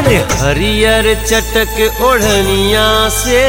अरे हरियर चटक ओढ़निया से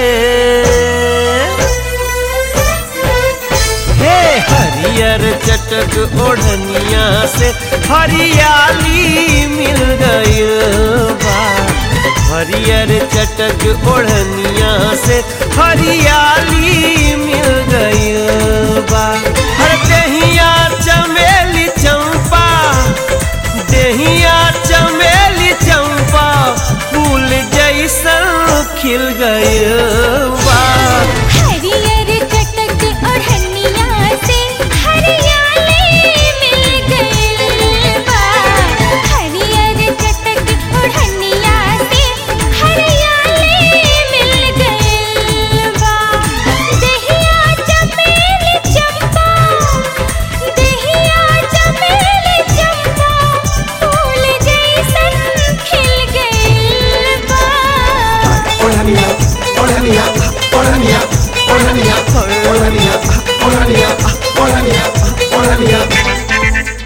हे हरियर चटक ओढ़निया से हरियाली मिल गई बा हरियर चटक ओढ़निया से हरियाली मिल गई बा हर दहिया चमेली चंपा दहिया चमेली चंपा फूल जैसन खिल गई बा हरियर चटक ओढ़निया से हरियाली मिल गइल बा हरियर चटक ओढ़निया से हरियाली मिल गइल बा दहिया चमेली चंपा दहिया चमेली चंपा फूल जैसन खिल गइल बा ओढ़निया ओढ़निया ओढ़निया ओढ़निया ओढ़निया ओढ़निया ओढ़निया ओढ़निया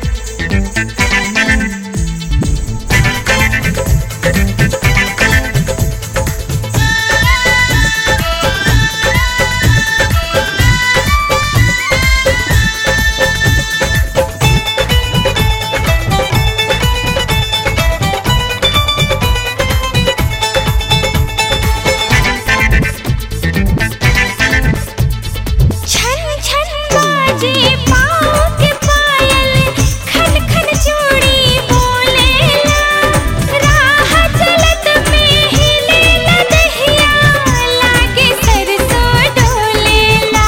छन छन बाजे पाँव के पायल खन खन चूड़ी बोलेला राह चलत में हिलेला दहिया लागे सरसों डोलेला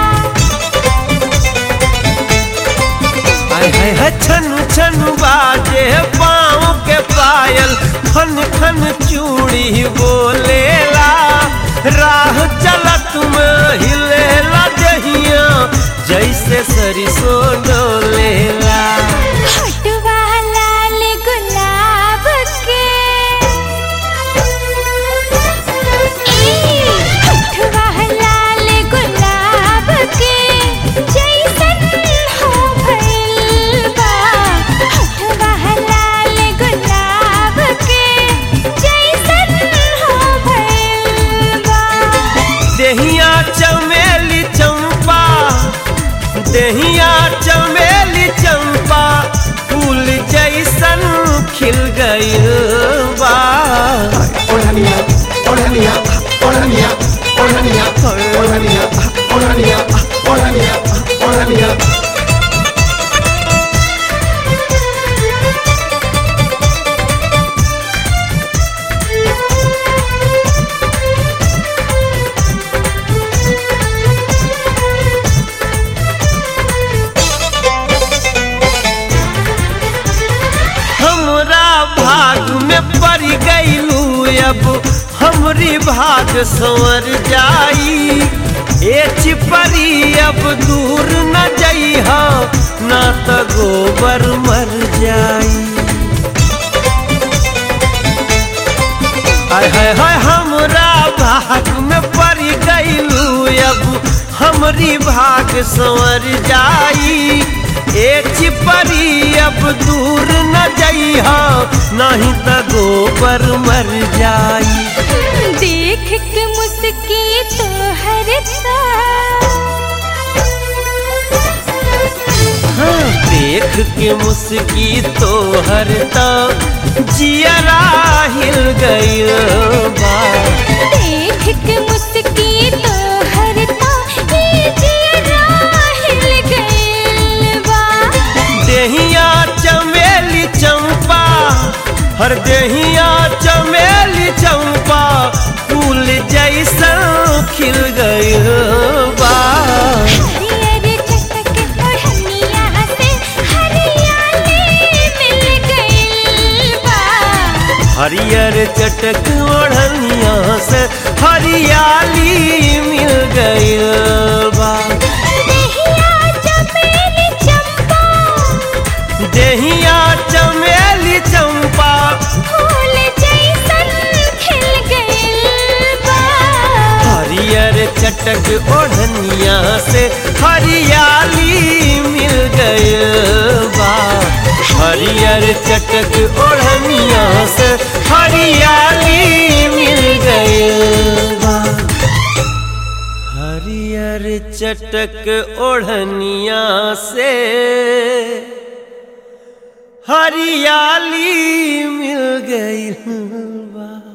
हाय हाय हाय छन छन बाजे पाँव के पायल खन खन चूड़ी बोलेला राह चलत में हिलेला दहिया जैसे सरिसो डोलेला हटवा लाल गुलाब के ई हटवा लाल गुलाब के जैसन हो भइल बा हटवा लाल गुलाब के जैसन हो भइल बा देहिया चमेली चंपा देहिया चमेली चंपा फूल जैसन खिल गई बा ओढ़निया ओढ़निया ओढ़निया ओढ़निया ओढ़निया ओढ़निया ओढ़निया ओढ़निया हमरा भाग में पड़ गईलू अब हमरी भाग संवर जाई ए चिपरी अब दूर न जइह ना त गोबर मर जाई हाय हाय हाय हमरा भाग में पड़ गईलू अब हमरी भाग संवर जाई ए चिपरी अब दूर न जइह नहीं त गोबर मर जाई देख के मुस्की तो हरता हाँ, देख के मुस्की तो हरता जियरा हिल गई बा देख के मुस्की तो हरता ये जियरा हिल गइल बा देहिया चमेली चंपा हर देहिया चमेली चंपा फूल जैसा खिल गई बा हरियर चटक ओढ़निया से हरियाली मिल गइल बा हरियर चटक ओढ़निया से हरियाली मिल गई बा दहिया चमेली चंपा देहिया चमेली चंपा फूल जैसन खिल गइल बा हरियर चटक ओढ़निया से हरियाली मिल गई बा हरियर चटक ओढ़निया से हरिया चटक ओढ़निया से हरियाली मिल गई बा